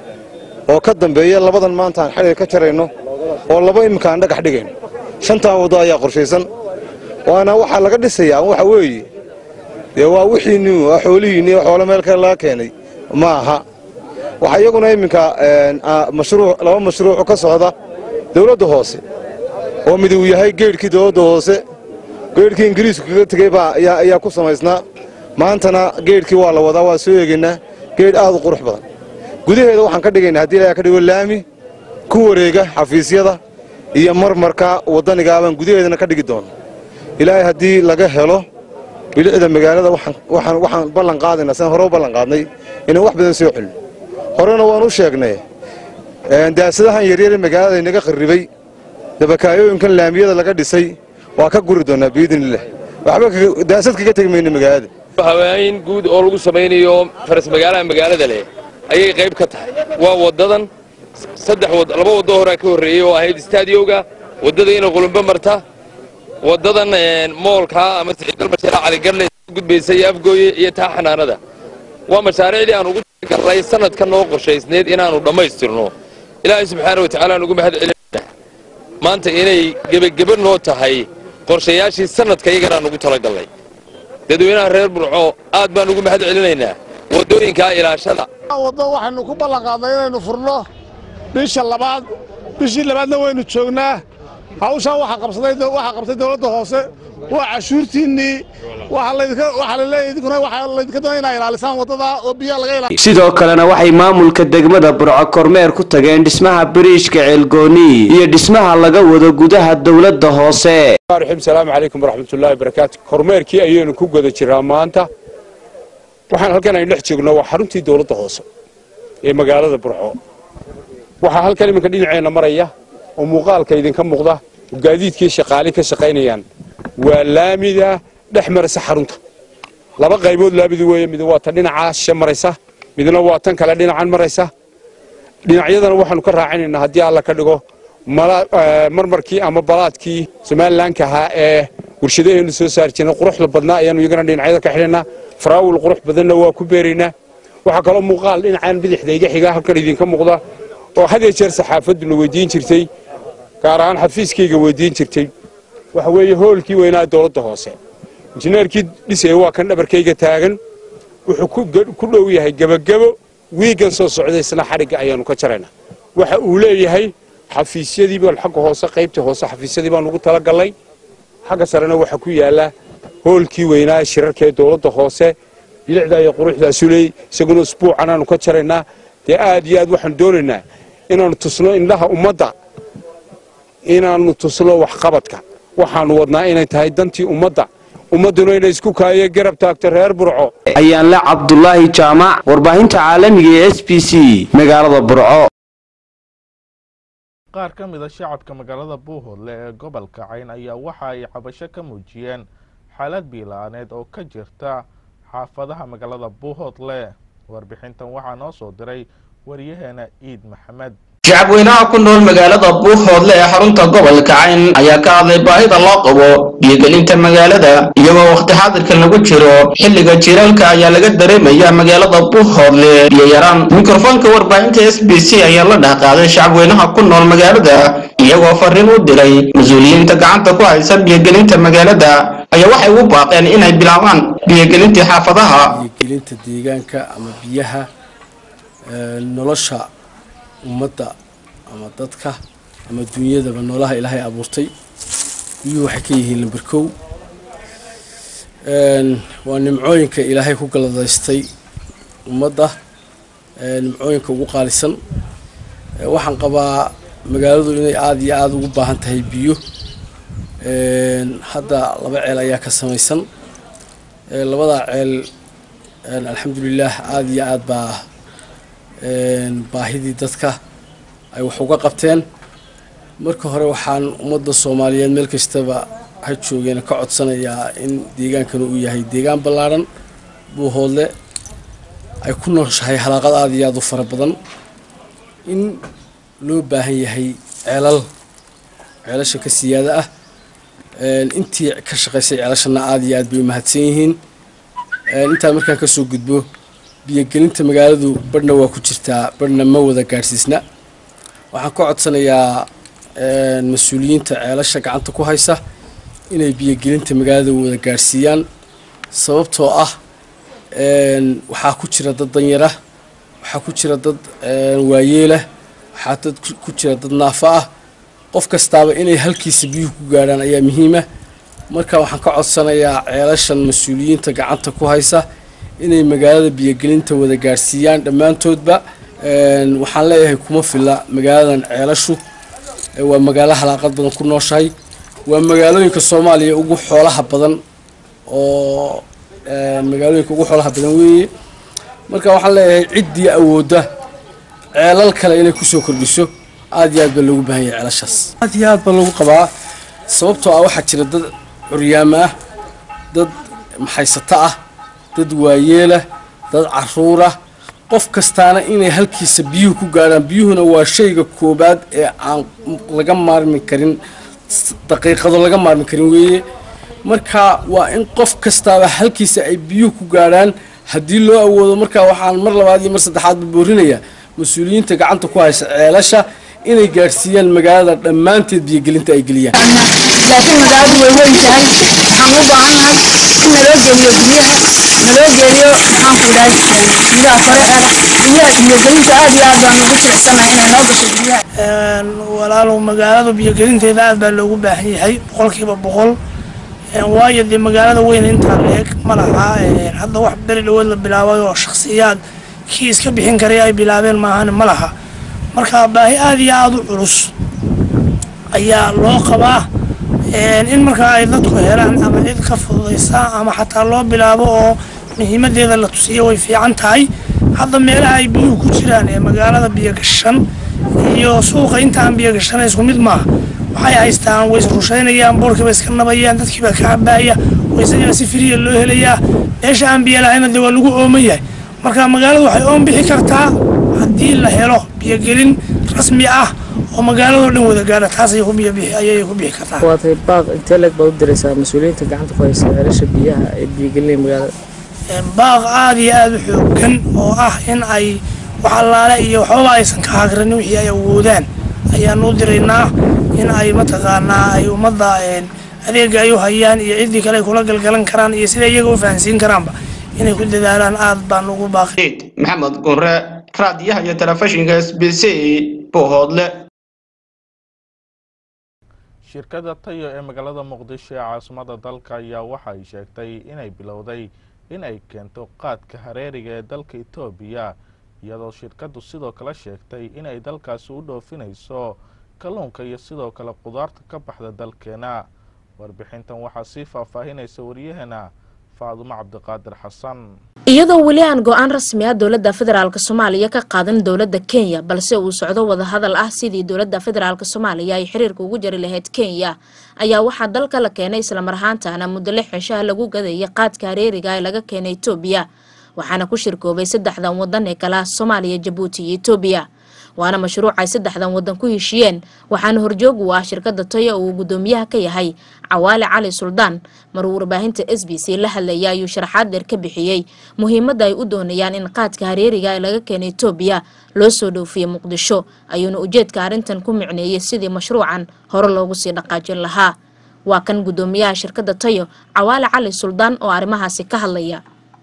oo ka dambeeya labadan maanta aan xadhiga ka jarayno oo laba iminka aan dhagax dhigayno shantaa waddo ayaa qorshaysan waana waxaa laga dhisayaa waxa weeye dee waa wixiinni waa xoolihiinni xoolo meel kale laga keenay ma aha waxaa iyaguna iminka mashruuc laba mashruuc ka socda dowladda hoose oo mid uu yahay geedhkii dowladda hoose geedhkii ingiriisku kaga tegey baa ayaa ku samaysnaa maantana geedhkii waa la wadaa waa soo eegaynaa geedh aad u qurux badan gudaheeda waxaan ka dhigaynaa haddii ilaha ka dhigo laami ku wareega xafiisyada iyo marmarka waddanigaa baan gudaheedana ka dhigi doona ilaahay haddii laga helo bilicda magaalada waxaan ballan qaadaynaa sidaan hore u ballan qaadnay inaan wax badan soo celino horena waan u sheegnay daasadahan yaryare magaalada inaga qarribay dabakaayooyinkan laamiyada laga dhisay waa ka guri doonaa biidniillah waxba daasad kaga tegi mayno magaalada hawaayin guud oo lagu samaynayo faras magaalaha magaalada leh ayay qayb ka tahay waa waddadan saddex laba waddo horaa ka horreeyey oo ahayd istaadiyowga waddada ina qulumbo marta waddadan moolkaa ama siciidal mashaariic caligarle soo gudbaysa iyo afgooye iyo taa xanaanada waa mashaariicdii aan ugu talagalnay sanadka noo qorshaysneed inaannu dhammaystirno ilaahay subxaana wa tacaala aan ugu mahad celinayna maanta inay gebageba noo tahay qorshayaashii sanadka iyagana aan ugu talagalnay dadweynaha reer burco aad baan ugu mahad celinaynaa waddooyinkaa ilaashada waddo waxaynu ku ballanqaadnay inaynu furno bisha labaad bishii labaadna waynu joognaa hawshaan waxaa qabsaday waxaa qabtay dowladda hoose waa cashuurtiinnii waxaa laydinka waxaa la leeyahay idinkuna waxaa laydinka doonaya inaa ilaalisaan waddada oo biyaha laga ilaaliyo sidoo kalena waxay maamulka degmada burco kormeer ku tageen dhismaha biriishka ceelgooni iyo dhismaha laga wado gudaha dowladda hoose raxiim salaamu calaykum waraxmatullaahi wabarakaatu kormeerkii ayaynu ku guda jiraa maanta waxaan halkan aynu dhex joogno waa xaruntii dowladda hoose ee magaalada burco waxaa halkan iminka dhinaceenna maraya oo muuqaalka idinka muuqda oo gaadiidkii shaqaali ka shaqaynayaan waa laamida dhex maraysa xarunta laba qaybood laamidi weeye mid waa tan dhinacaa shishe maraysa midna waa tan kale dhinacan maraysa dhinacyadana waxaanu ka raacinaynaa haddii alla ka dhigo marmarkii ama balaadkii somalilanka ahaa ee warshadaheenu soo saari jirnay quruxda badnaa ayaanu iyagana dhinacyada ka xidhaynaa faraawil qurux badanna waa ku beeraynaa waxaa kaloo muuqaal dhinacan bidixda iga xiga halkan idinka muuqda oo had iyo jeer saxaafaduna weydiin jirtay gaar ahaan xafiiskayga weydiin jirtay waxa weeye hoolkii weynaa dowladda hoose injineerkii dhisaya waa kan dhabarkayga taagan wuxuu ku dhow yahay gebagebo wiigan soo socday isna xadhigga ayaanu ka jaraynaa waxa uu leeyahay xafiisyadii baan xagga hoose qaybtii hoose xafiisyadii baan ugu talagalnay xagga sarena waxaa ku yaala hoolkii weynaa shirarka ee dowladda hoose bilicdaa iyo quruxdaasu leey isaguna usbuucan aanu ka jaraynaa dee aad iyo aad waxaan doonaynaa inaannu tusno indhaha ummadda inaannu tusno waxqabadka waxaannu wadnaa inay tahay dantii ummadda ummadduna inay isku kaayo garab taagto reer burco ayaan la cabdulaahi jaamac warbaahinta caalamiga ee s b c magaalada burco qaar ka mid a shacabka magaalada buuhoodle ee gobolka cayn ayaa waxa ay cabasho ka muujiyeen xaalad biila'aaneed oo ka jirta xaafadaha magaalada buuhoodle warbixintan waxaa noo soo diray wariyaheena iid maxamed shacabweynaha ku nool magaalada buuhoodle ee xarunta gobolka cayn ayaa ka hadlay baahida loo qabo biyogelinta magaalada iyagoo wakhti xaadirkan lagu jiro xilliga jiiraalka ayaa laga dareemaya magaalada buuhoodle biyo yaraan mikrofoonka warbaahinta s b c ayaa la dhahqaaday shacabweynaha ku nool magaalada iyagoo fariin u diray mas-uuliyiinta gacanta ku haysa biyogelinta magaalada ayaa waxay ugu baaqeen inay bilaabaan biyogelintii xaafadaha biyogelinta deegaanka ama biyaha nolosha ummadda ama dadka ama dunyadaba noolaha ilaahay abuurtay biyuhu waxay ka yihiin lamber kow waa nimcooyinka ilaahay ku galadaystay ummadda nimcooyinka ugu qaalisan waxaan qabaa magaaladu inay aada iyo aada ugu baahan tahay biyo hadda laba ceel ayaa ka samaysan labadaa ceel alxamdulilaah aada iyo aad baa baahidii dadka ay wax uga qabteen marka hore waxaan ummadda soomaaliyeed meel kastaba ha joogeen ka codsanayaa in deegaankana uu yahay deegaan ballaadhan buuhoodle ay ku nooshahay halaaqad aada iyo aada u fara badan in loo baahan yahay ceelal ceelasha ka siyaada ah intii ka shaqaysay ceelashana aada iyo aad bay u mahadsan yihiin intaan markaan kasoo gudbo biyogelinta magaaladu badhna waa ku jirtaa badhna ma wada gaadhsiisna waxaan ka codsanayaa mas-uuliyiinta ceelasha gacanta ku haysa inay biyogelinta magaalada wada gaadhsiiyaan sababtoo ah waxaa ku jira dad danyara waxaa ku jira dad waayeelah waxaa dad ku jira dad naafo ah qof kastaaba inay halkiisa biyuhu ku gaadhaan ayaa muhiima marka waxaan ka codsanayaa ceelashan mas-uuliyiinta gacanta ku haysa inay magaalada biyogelinta wada gaadhsiiyaan dhammaantoodba waxaan leeyahay kuma filla magaaladan ceelashu waa magaalo halaaqad badan ku nooshahay waa magaalooyinka soomaaliya ugu xoolaha badan oo magaalooyinka ugu xoolaha badan weeye marka waxaan leeyahay ciddii awoodda ceelal kale inay kusoo kordhiso aad iyo aad baa loogu baahan yahay ceelashaas aad iyo aad baa loogu qabaa sababtoo ah waxaa jira dad curyaamo ah dad maxaysato ah dad waayeelah dad caruurah qof kastaana inay halkiisa biyuhu ku gaadhaan biyuhuna waa shayga koobaad ee aan laga maarmi karin daqiiqado laga maarmi karin weeye marka waa in qof kastaaba halkiisa ay biyuhu ku gaadhaan haddii loo awoodo marka waxaan mar labaad iyo mar saddexaadba boorinayaa mas-uuliyiinta gacanta ku haysa ceelasha inay gaadhsiiyaan magaalada dhammaanteed biyogelinta ay geliyaan laakiin magaaladu way weyn tahay waxaan u baahannahay in naloo geeliyo biyaha naloo geeliyo maxaan ku dhahay biyaha koreeeda biyaha biyogelinta aad iyo aad baan ugu jilicsanahay inay noo gasho biyaha walaalow magaalada biyogelinteeda aad baa loogu baahan yahay boqolkiiba boqol waayo dee magaalada weyn intaa leeg ma laha hadda wax beri dhawood la bilaabay oo shakhsiyaad kii iska bixin karay ay bilaabeen maahan ma laha marka baahi aad iyo aada u culus ayaa loo qabaa in markaa ay dadku helaan ama cid ka fududaysa ama xataa loo bilaabo oo muhiimadeeda la tusiyo way fiican tahay hadda meelaha ay biyuhu ku jiraan ee magaalada biyogashan iyo suuqa intaan biyogashan isku mid maaha waxay haystaan way rushaynayaan boorkiiba iska nabayaan dadkiibaa ka cabaaya waysagaa si firiya loo helayaa meesha aan biyo lahayna dee waa lagu ooman yahay marka magaaladu waxay oon bixi kartaa haddii la helo biyogelin rasmi ah oo magaaladoo dhan wada gaadha taas ayay ku biyobixi ayay ku bixi kartaa waatay baaq intee leeg baad u diraysaa mas-uuliyiinta gacanta ku haysa ceelasha biyaha ee biyogelinaya magaalada baaq aada iyo aada u xoogan oo ah in ay wax allaale iyo waxbaba aysan ka hagranin wixii ay awoodaan ayaan u diraynaa in ay mataqaanaa ay ummadda adeega ay u hayaan iyo ciddii kale ay kula galgalan karaan iyo sida iyaga u fahansiin karaanba inay ku dadaalaan aad baan ugu baaqi maxamed gunre raadiyaha iyo telefishinka s b c bohoodle shirkadda tayo ee magaalada muqdisho ee caasimada dalka ayaa waxa ay sheegtay inay bilowday in ay keento qaadka hareeriga ee dalka etoobiya iyadoo shirkaddu sidoo kale sheegtay inay dalkaasi u dhoofinayso kalluunka iyo sidoo kale qudaarta ka baxda dalkeena warbixintan waxaa sii faahfaahinaysa waryaheena faadumo cabdiqaadir xasan iyadoo weli aan go-aan rasmi ah dowladda federaalk soomaaliya ka qaadan dowladda kenya balse uu socdo wadahadal ah sidii dowladda federaalk soomaaliya ay xiriirka ugu jari lahayd kenya ayaa waxaa dalka la keenay islamar ahaantaana muddo lix cishaha lagu gadayay qaadka hareeriga ee laga keenay etoobiya waxaana ku shirkoobay saddexdan wadan ee kala soomaaliya jabuuti iyo etoobiya waana mashruuc ay saddexdan wadan ku heshiyeen waxaana horjoog u ah shirkadda toyo uu gudoomiyaha ka yahay cawaale cali suldaan maruu warbaahinta s b c la hadlaya ayuu sharaxaad dheer ka bixiyey muhiimadda ay u doonayaan in qaadka hareeriga ee laga keenay etoobiya loo soo dhoofiye muqdisho ayuuna ujeedka arrintan ku micneeyey sidii mashruucan hore loogu sii dhaqaajin lahaa waa kan gudoomiyaha shirkadda tayo cawaale cali suldaan oo arrimahaasi ka hadlaya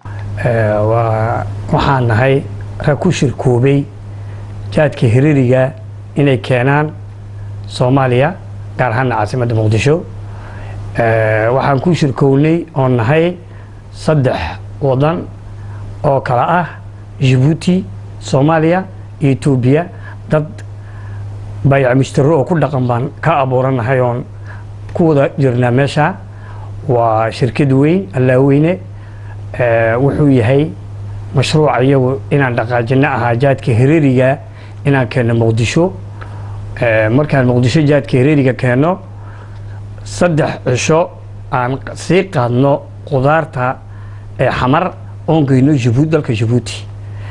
waxaan nahay rag ku shirkoobay jaadka hiriiriga inay keenaan soomaaliya gaar ahaana caasimadda muqdisho waxaan ku shirkownay oo nahay saddex wadan oo kala ah jabuuti soomaaliya iyo etoobiya dad bayac mushtaro oo ku dhaqan baan ka abuuranahay oon ku wada jirnaa meesha waa shirkad weyn allaaweyne wuxuu yahay mashruuca iyagu inaan dhaqaajino ahaa jaadka hiriiriga inaan keenno muqdisho markaan muqdisho jaadka hiriiriga keenno saddex cisho aan sii qaadno qudaarta xamar oon geyno jabuut dalka jabuuti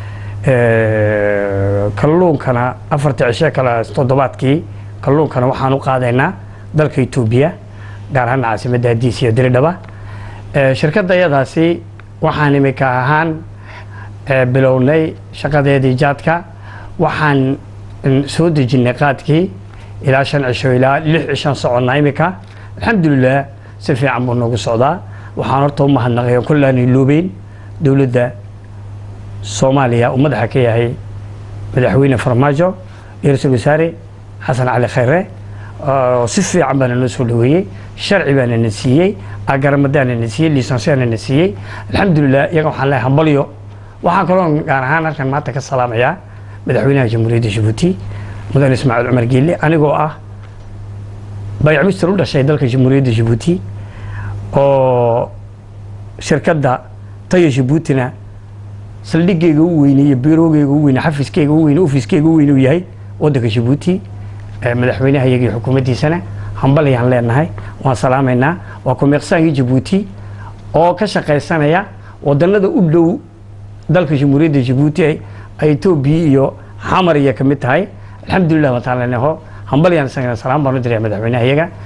kalluunkana afarta cisho kale toddobaadkii kalluunkana waxaan u qaadaynaa dalka etoobiya gaar ahaan caasimadda hadiis iyo diridhaba shirkadda iyadaasi waxaan imika ahaan bilownay shaqadeedii jaadka waxaan soo dejinnay qaadkii ilaa shan cisho ilaa lix cishaan soconnaa imika alxamdulilah si fiican buu noogu socdaa waxaan horta u mahadnaqay oo kollaanay loobeyn dowladda soomaaliya uu madaxa ka yahay madaxweyne farmaajo iyo ra-iisul wasaare xasan cali khayre si fiican baana noo soo dhaweeyey sharci baana na siiyey agaramadaana na siiyey lisansiyaana na siiyey alxamdulilah iyaga waxaan leehay hambalyo waxaan kaloo gaar ahaan halkan maanta ka salaamayaa madaxweynaha jamhuuriyadda jabuuti mudane ismaaciil cumar geelle anigoo ah bayac mister u dhashay dalka jamhuuriyadda jabuuti oo shirkadda tayo jabuutina saldhigayga u weyne iyo biroogayga u weyne xafiskayga u weyne ofiskayga u weyne uu yahay waddanka jabuuti madaxweynaha iyaga iyo xukuumaddiisana hambalyaan leenahay waan salaamaynaa waa kumeeqsaankii jabuuti oo ka shaqaysanaya wadannada u dhow dalka jamhuuriyadda jabuuti ay etoobiya iyo xamar iyo ka mid tahay alxamdulilah wataan leenaho hambalyaan isagana salaam baan u diraya madaxweynaha iyaga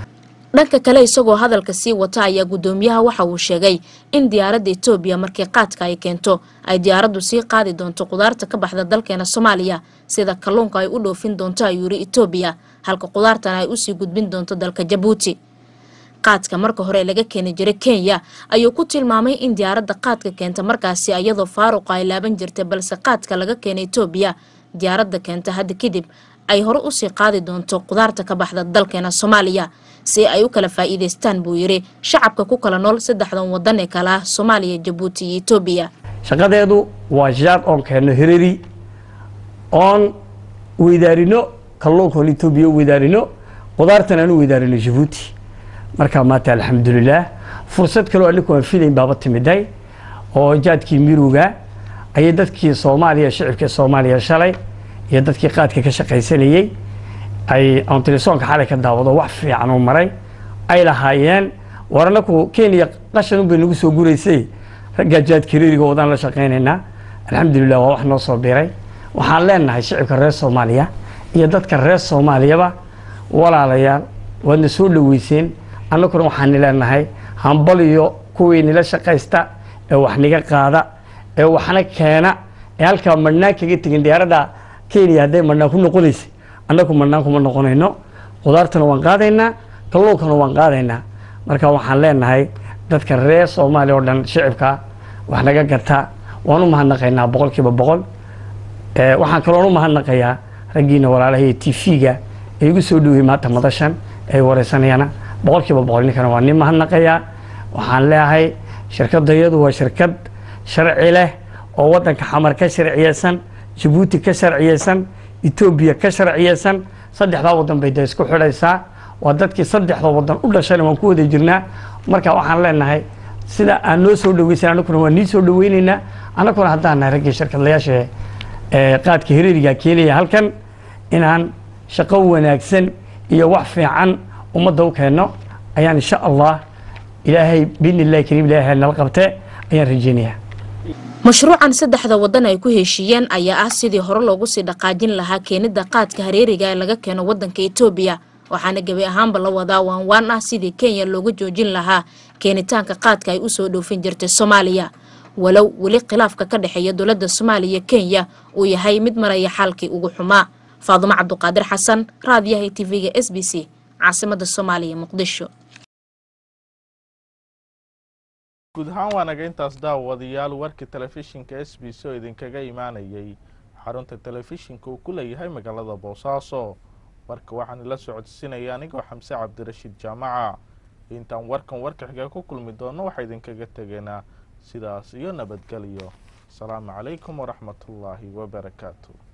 dhanka kale isagoo hadalka sii wata ayaa guddoomiyaha waxa uu sheegay in diyaaradda etoobiya markii qaadka ay keento ay diyaaraddu sii qaadi doonto qudaarta ka baxda dalkeena soomaaliya sida kalluunka ay u dhoofin doonto ayuu yidhi etoobiya halka qudaartana ay usii gudbin doonto dalka jabuuti qaadka marka hore laga keeni jiray kenya ayuu ku tilmaamay in diyaaradda qaadka keenta markaasi iyadoo faaruqa ay laaban jirtay balse qaadka laga keenay etoobiya diyaaradda keenta hadda kadib ay hore usii qaadi doonto qudaarta ka baxda dalkeena soomaaliya si ay u kala faa'iidaystaan buu yidhi shacabka ku kala nool saddexdan wadan ee kale ah soomaaliya jabuuti iyo etoobiya shaqadeedu waa jaad oon keenno hirari oon weydaarino kalluunka oon etoobiya u weydaarino qudaartan aan u weydaarino jabuuti markaa maanta alxamdulilaah fursad kaloo aniku aan filayn baaba timiday oo jaadkii miruga ayay dadkii soomaaliya shicibkii soomaaliya shalay iyo dadkii qaadka ka shaqaysanayey ay aan telesoonka xalay ka daawado wax fiican u maray ay lahaayeen war anaku kenya qashan unbay nagu soo guraysay raggaa jaadka reeriga wadaan la shaqaynaynaa alxamdulilah waa wax noo soo biray waxaan leenahay shicibka reer soomaaliya iyo dadka reer soomaaliyaba walaalayaal waadna soo dhoweyseen annaguna waxaani leenahay hambal iyo kuwii nila shaqaysta ee wax niga qaada ee waxna keena ee halkaa madhnaan kaga tegin diyaaradda kenya hadday madhnaan ku noqonaysay annagu madhnaan kuma noqonayno qudaartana waan qaadaynaa kalluunkana waan qaadaynaa marka waxaan leenahay dadka reer soomaaliya oo dhan shicibka wax naga garta waan u mahadnaqaynaa boqol kiiba boqol waxaan kaloon u mahadnaqayaa raggiina walaalahay t v-ga ee igu soo dhoweyey maanta madashan ay wareysanayana boqol kiiba boqol ninkana waa nin mahadnaqayaa waxaan leeyahay shirkadayadu waa shirkad sharci leh oo waddanka xamar ka sharciyeysan jabuuti ka sharciyeysan etoobiya ka sharciyeysan saddexdaa waddan bay dee isku xidhaysaa waa dadkii saddexda waddan u dhashayna waan ku wada jirnaa marka waxaan leenahay sida aan noo soo dhaweysan annaguna waan nii soo dhaweyneynaa annaguna haddaan nahay raggii shirkadlayaasha ee qaadka hireeriga keenaya halkan inaan shaqo wanaagsan iyo wax fiican ummadda u keenno ayaan insha allah ilaahay biidni illahi kariim ilaahay nala qabte ayaan rajeynayaa mashruucan saddexda wadan ay ku heshiiyeen ayaa ah sidii hore loogu sii dhaqaajin lahaa keenidda qaadka hareeriga ee laga keeno waddanka etoobiya waxaana gebi ahaanba la wadaa waanwaan ah sidii kenya looga joojin lahaa keenitaanka qaadka ay usoo dhoofin jirtay soomaaliya walow weli khilaafka ka dhexeeya dowladda soomaaliya kenya uu yahay mid maraya xaalkii ugu xumaa faadumo cabduqaadir xasan raadiyaha tv-ga s b c caasimada soomaaliya muqdisho guud ahaan waa naga intaas daawadayaal warkii telefishinka s b c oo idinkaga imaanayay xarunta telefishinka uu ku leeyahay magaalada boosaaso warka waxaan ila socodsiinaya anigoo xamse cabdirashiid jaamaca intaan warkan warka xiga ku kulmi doono waxaa idinkaga tegaynaa sidaas iyo nabadgelyo asalaamu calaykum waraxmatullaahi wabarakaatu